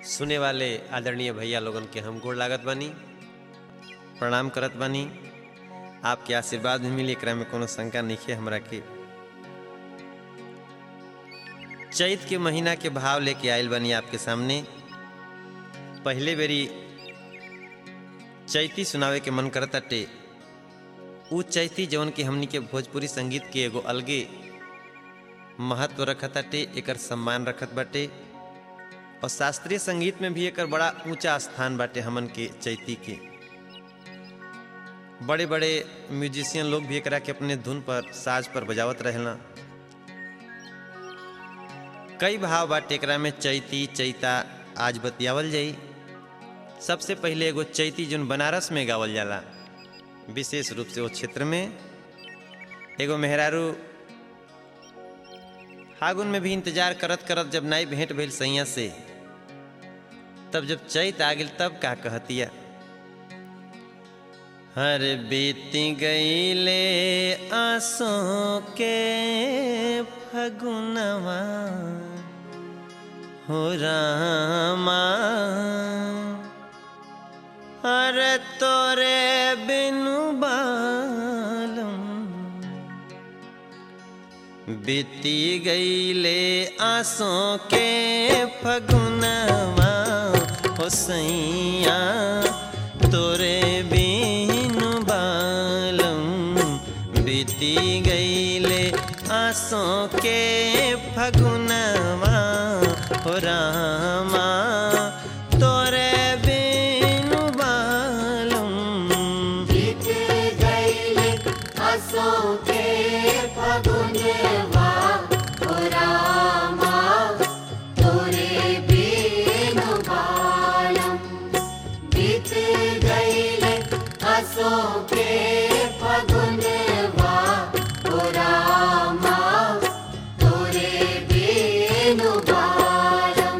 सुने वाले आदरणीय भैया लोगन के हम गोड़ लागत बानी प्रणाम करत बानी आपके आशीर्वाद भी मिली एकरा में कोनो शंका नहीं हमरा के चैत के महीना के भाव लेके आयल बानी आपके सामने पहले बेरी चैती सुनावे के मन करत अटे उ चैती जवन के हमनी के भोजपुरी संगीत के एगो अलगे महत्व रखत अटे एकर सम्मान रखत बाटे और शास्त्रीय संगीत में भी एकर बड़ा ऊंचा स्थान बाटे हमन के चैती के बड़े बड़े म्यूजिशियन लोग भी एकरा के अपने धुन पर साज पर बजावत रहेला कई भाव बाटे एकरा में चैती चैता आज बतियावल जाई सबसे पहले एगो चैती जोन बनारस में गावल जाला विशेष रूप से वो क्षेत्र में एगो मेहरारू फागुन में भी इंतजार करत करत जब नाई भेंट भइल सैया से तब जब चैत आ गेल तब का कहतिया हर बीती गईले आंसू के फगुनवा हो रामा अरे तोरे बिनु बालम बीती गईले आंसों के फगुनवा हो सैया तोरे बिनु बालम बीती गईले आंसों के फगुनवा हो रामा तोरे बिनु बालम बीत गईले आसों के फगुनवा ओ रामा तोरे बिनु बालम बीत गईले आसों के फगुनवा ओ रामा तोरे बिनु बालम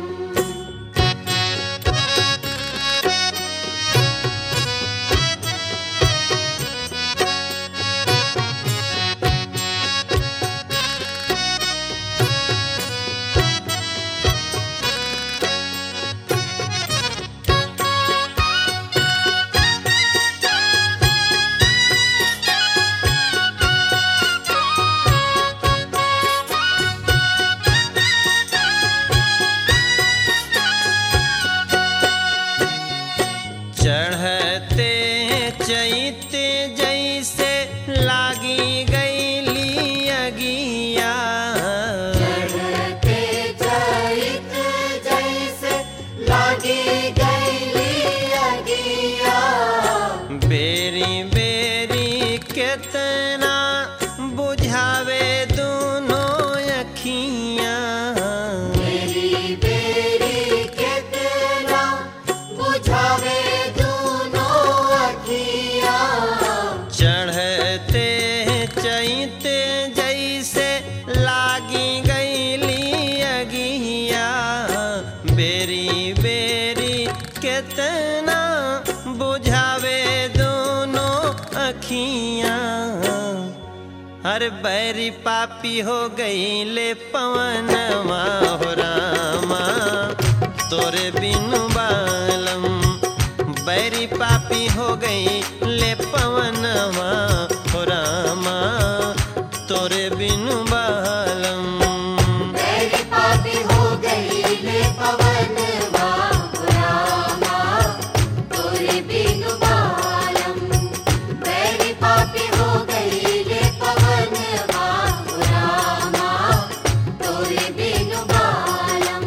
चढ़ते चैते जैसे लागी गईली अगिया चढ़ते चैत जैसे लागी गईली अगिया बेरी बेरी केतना बुझावे दोनों अखियाँ मेरी बेरी कितना बुझावे दोनों अखिया चढ़ते चैते जैसे लागी गईली अगिया बेरी बेरी केतना बुझावे दोनों अखियाँ हर बैरी पापी हो गईले पवनवा हो रामा तोरे बिनु बालम बैरी पापी हो गई ले पवनवा हो रामा तोरे बिनु बालम मेरी पापी हो गई ले पवन रामा तोरे बिनु बालम मेरी पापी हो गई ले पवन रामा तोरे बिनु बालम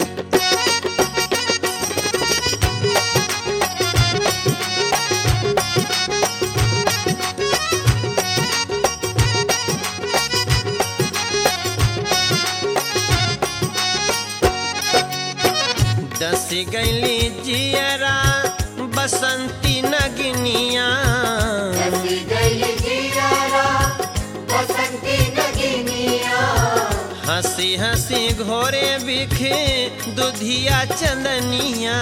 दसी गईली जियरा बसंती नगनिया जसी गई जियारा बसंती नगिनिया हंसी हंसी घोरे बिखे दुधिया चंदनिया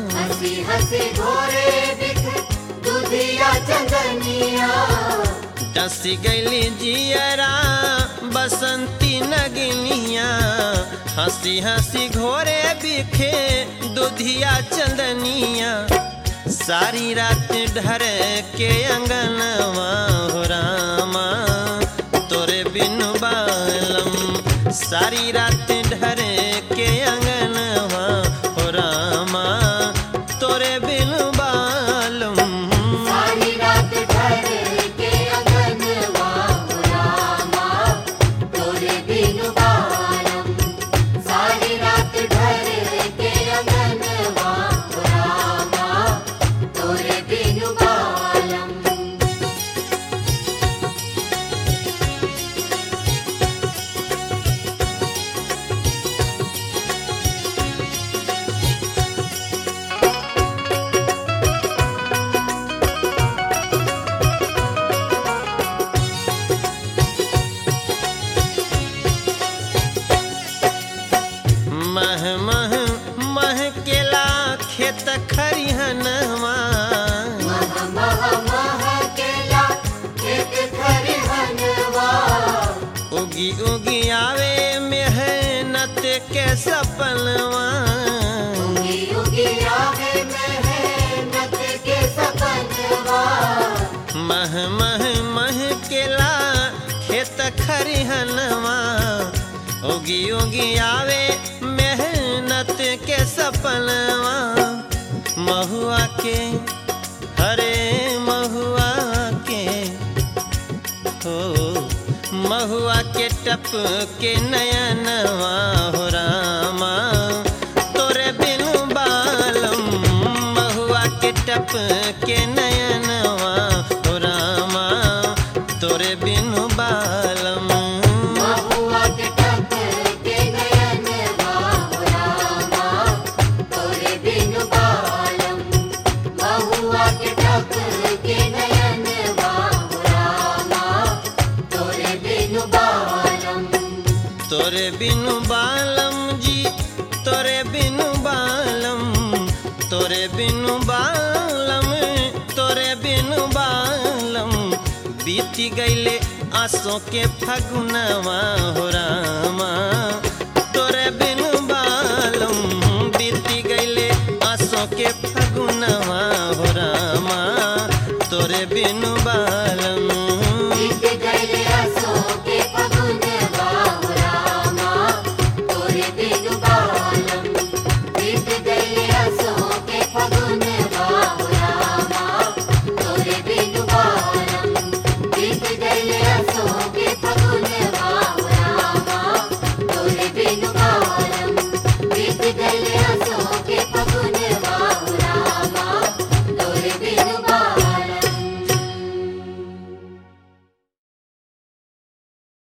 हंसी हंसी घोरे दिख दुधिया चंदनिया डसी गैली जियरा बसंती नगनिया हंसी हंसी घोरे बिखे दुधिया चंदनिया सारी रात ढर के अंगनवा हो रामा तोरे बिनु बालम सारी रात ढर के अंगनवा हो रामा तोरे बिनु बालम सारी रात ढर के अगनवा हो रामा तोरे बिनु बालम सारी रात ढर के अगनवा हो रामा तोरे बिनु बालम मह मह मह केला खेत खरिहनवा मह मह मह केला खेत खरिहनवा उगी उगी आवे मेहनत के सपनवा उगी उगी आवे मेहनत के सपनवा मह मह मह केला खेत खरिहनवा उगी उगी आवे मेहनत के सपनवा महुआ के हरे महुआ के हो महुआ के टप के नयनवा हो रामा तोरे बिनु बालम महुआ के टप के नयनवा हो रामा तोरे बिनु बालम महुआ के टप के नयनवा हो रामा तोरे बिनु बालम महुआ के टप के नयनवा हो रामा तोरे बिनु बालम तोरे बिनु बालम जी तोरे बिनु बालम तोरे बिनु बालम तोरे बिनु बालम बीती गईले आसों के फगुनवा हो रामा तोरे बिनु बालम बीती गईले आसों के फगुनवा हो रामा तोरे बिनु बालम बीत गए असो के फगुनवा हो रामा तोरे बिनु बालम बीत गए असो के फगुनवा हो रामा तोरे बिनु बालम बीत गए असो के फगुनवा हो रामा तोरे बिनु बालम बीत गए